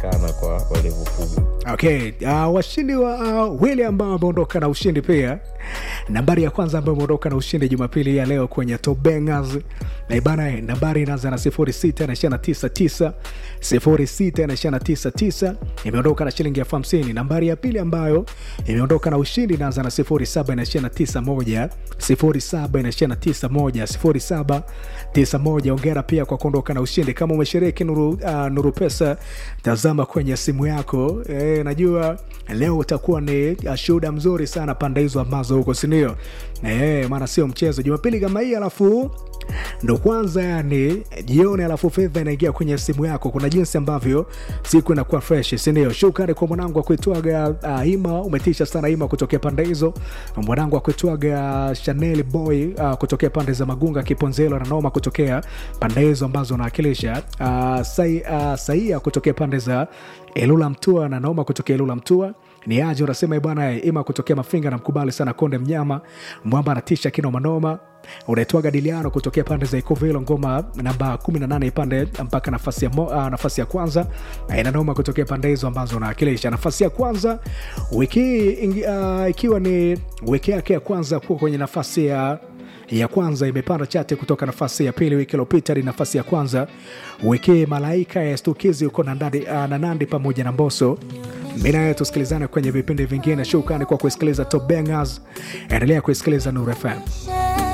kana kwa walevu kubwa okay uh, washindi wa uh, wili ambao wameondoka na ushindi pia nambari ya kwanza ambayo imeondoka na ushindi jumapili ya leo kwenye tobengas na ibana nambari inaanza na 06 06 imeondoka na shilingi elfu hamsini nambari ya pili ambayo imeondoka na ushindi inaanza na 07 07 07 ongera pia kwa kuondoka na ushindi kama umeshiriki nuru, uh, nuru pesa tazama kwenye simu yako e, najua leo utakuwa ni uh, shuhuda mzuri sana pande hizo ambazo huko sindio e, maana sio mchezo jumapili kama hii alafu ndo kwanza yani jioni alafu fedha inaingia kwenye simu yako kuna jinsi ambavyo siku inakuwa fresh sindio shukrani kwa mwanangu wa kuitwaga uh, ima umetisha sana ima kutokea pande hizo mwanangu wa kuitwaga chanel boy uh, kutokea pande za magunga kiponzelo na noma kutokea pande hizo ambazo unawakilisha uh, sai, uh, saia kutokea pande za elula mtua na naoma kutokea elula mtua ni aje unasema bwana ima kutokea mafinga namkubali sana konde mnyama mwamba anatisha kinomanoma unaitwaga diliano kutokea pande za ikovilo ngoma namba 18 ipande mpaka nafasi ya, mo, uh, nafasi ya kwanza inanoma kutokea pande hizo ambazo unawakilisha nafasi ya kwanza wiki uh, ikiwa ni wiki yake ya kwanza kuwa kwenye nafasi ya ya kwanza imepanda chate kutoka nafasi ya pili wiki iliyopita ni nafasi ya kwanza wiki malaika ya stukizi huko na Nandi, uh, na nandi pamoja na mboso mi naye tusikilizane kwenye vipindi vingine shukrani kwa kusikiliza top bangers endelea kuisikiliza nur fm